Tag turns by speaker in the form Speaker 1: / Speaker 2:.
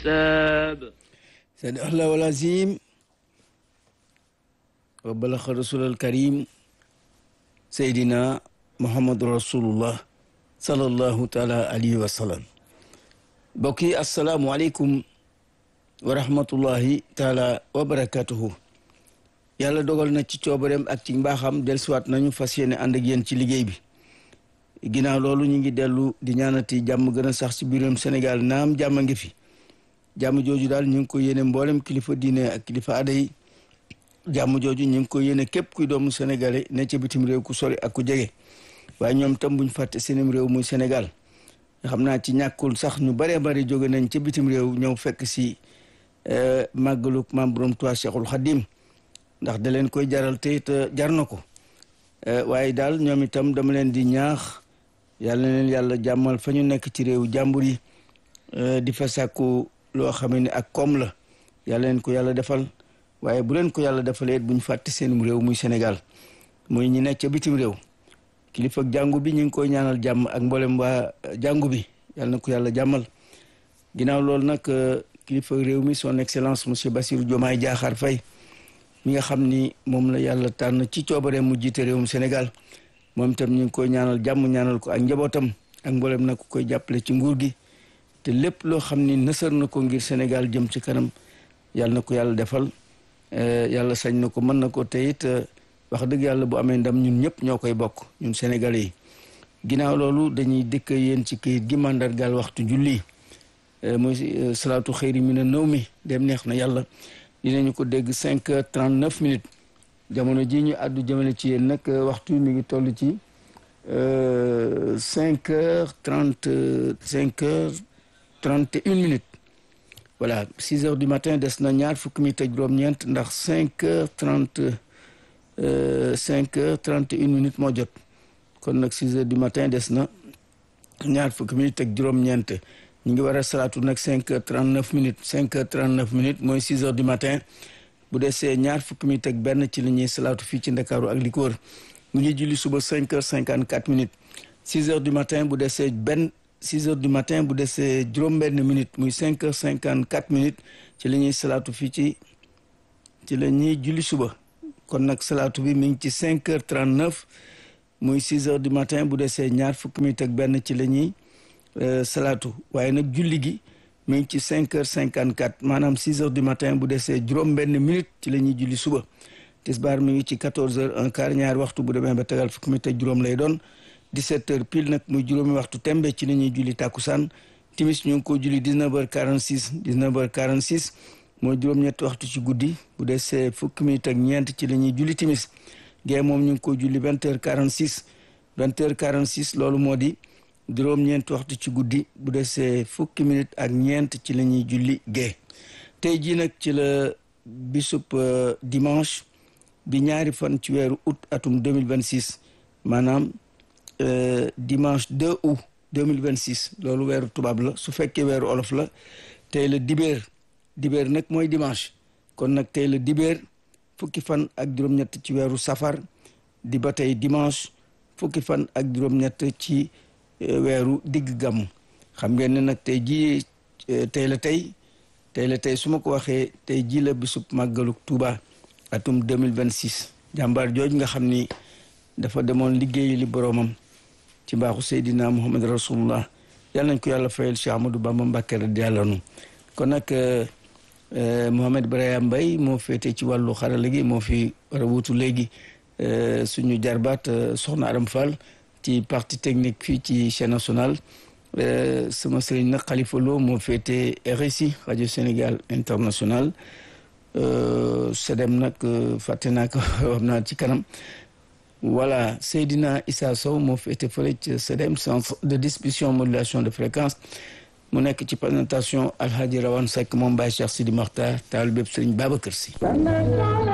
Speaker 1: الكتاب
Speaker 2: صدق الله العظيم وبلغ رسول الكريم سيدنا محمد رسول الله صلى الله تعالى عليه وسلم بكي السلام عليكم ورحمة الله تعالى وبركاته yàlla dogal na ci coobareem ak ci mbaaxam dellusiwaat nañu fas yéene ànd ak yéen ci liggéey bi ginnaaw loolu ñu ngi dellu di ñaanati jàmm gën a sax ci biiram Sénégal naam jàmm a ngi fi jàmm jooju daal ñu ngi ko yéene mboolem kilifa diine ak kilifa aada yi jàmm jooju ñu ngi ko yéene képp kuy doomu sénégalais ne ca bitim réew ku sori ak ku jege waaye ñoom tam buñ fàtte seenim réew muy Sénégal xam naa ci ñàkkul sax ñu baree bari jóge nañ ca bitim réew ñëw fekk si màggaluk maam borom Tuubaa Cheikhul Khadim ndax da leen koy jaral te it jar na ko waaye daal ñoom itam dama leen di ñaax yàlla na leen yàlla jàmmal fa ñu nekk ci réew jàmbur yi di fa sàkku loo xam ne ak koom la yàlla leen ko yàlla defal waaye bu leen ko yàlla defalee it bu ñu fàtte seenum réew muy Sénégal muy ñi nekk ca bitim réew kilifa jàngu bi ñu ngi koy ñaanal jàmm ak mboolem waa jàngu bi yàlla na ko yàlla jàmmal ginnaaw loolu nag kilifa réew mi son excellence monsieur Bassirou Diomaye Diakhar Faye mi nga xam ni moom la yàlla tànn ci coobare mu jiite réewum Sénégal moom itam ñu ngi koy ñaanal jàmm ñaanal ko ak njabootam ak mboolem nag ku koy jàppale ci nguur gi te lépp loo xam ni nësër na ko ngir Sénégal jëm ci kanam yàlla na ko yàlla defal yàlla sañ na ko mën na ko te it wax dëgg yàlla bu amee ndam ñun ñëpp ñoo koy bokk ñun Sénégalais yi ginnaaw loolu dañuy dëkk yéen ci këyit gi mandargaal waxtu julli mooy salaatu xëyri mi na nëw mi dem neex na yàlla dinañu ko dégg cinq heures trente neuf minutes jamono ji ñu àddu jëmale ci yéen nag waxtu mi ngi toll ci cinq heures trente cinq heures trente et une minutes voilà six heures du matin des na ñaar fukki minutes ak juróom-ñeent ndax cinq heures trente cinq heures trente et une minutes moo jot kon nag six heures du matin des na ñaar fukki minutes ak juróom-ñeent ñu ngi war a salaatu nag cinq heures trente neuf minutes cinq heures trente neuf minutes mooy six heures du matin bu desee ñaar fukki minutes ak benn ci la ñuy salaatu fii ci ndakaaru ak li ko wër ñu ngi julli suba cinq heures cinquante quatre minutes six heures du matin bu desee benn six heures du matin bu desee juróom-benn minutes muy cinq heures cinquante quatre minutes ci la ñuy salaatu fii ci ci la ñuy julli suba kon nag salaatu bi mi ngi ci cinq heures trente neuf muy six heures du matin bu desee ñaar fukki minutes ak benn ci la ñuy salaatu waaye nag julli gi mi ngi ci cinq heures cinquante quatre maanaam six heures du matin bu desee juróom benn minute ci la ñuy julli suba tisbaar mi ngi ci quatorze heures un quart ñaari waxtu bu demee ba tegal fukki minute ak juróom lay doon dix-sept heures pile nag muy juróomi waxtu tembe ci la ñuy julli tàkkusaan timis ñu ngi ko julli dix-neuf heures quarante six dix-neuf heures quarante six mooy juróom-ñetti waxtu ci guddi bu desee fukki minute ak ñeent ci la ñuy julli timis gee moom ñu ngi ko julli vingt heures quarante six vingt heures quarante six loolu moo di juróom-ñeent waxtu ci guddi bu desee fukki minute ak ñeent ci la ñuy julli gee tey jii nag ci la bisub dimanche bi ñaari fan ci weeru août atum 2026 maanaam dimanche 2 août 2026 loolu weeru tubaab la su fekkee weeru olof la tey la dibéer dibéer nag mooy dimanche kon nag tey la dibéer fukki fan ak juróom-ñett ci weeru safar di ba tey dimanche fukki fan ak juróom-ñett ci weeru digg gàmm xam ngeen ne nag tey jii tey la tey tey la tey su ma ko waxee tey jii la bisub màggaluk Tuuba atum 2026 jàmbaar jooj nga xam ni dafa demoon liggéeyi li boroomam ci mbaaxu Seydina Muhammad rasulullah yàlla nañ ko yàlla fayal Cheikh Ahmadou Bamba Mbàkke radiyallaahu anhu kon nag Mohamed Brahima Mbaye moo féete ci wàllu xarala gi moo fi war a wutu léegi suñu jarbaat soxna Aram Fall ci partie technique fii ci chaîne nationale sama sëriñ nag Khalifa Lo moo féete RSI rajo Sénégal international sedem nag fàtte naa ko wax naa ci kanam voilà Seydina Issa Sow moo féete fële ci sedem centre de distribution modulation de fréquence mu nekk ci présentation Alhaji Rawane Seck moom Baye Cheikh Sidi Makhtar taal bépp sëriñ Babacar Sy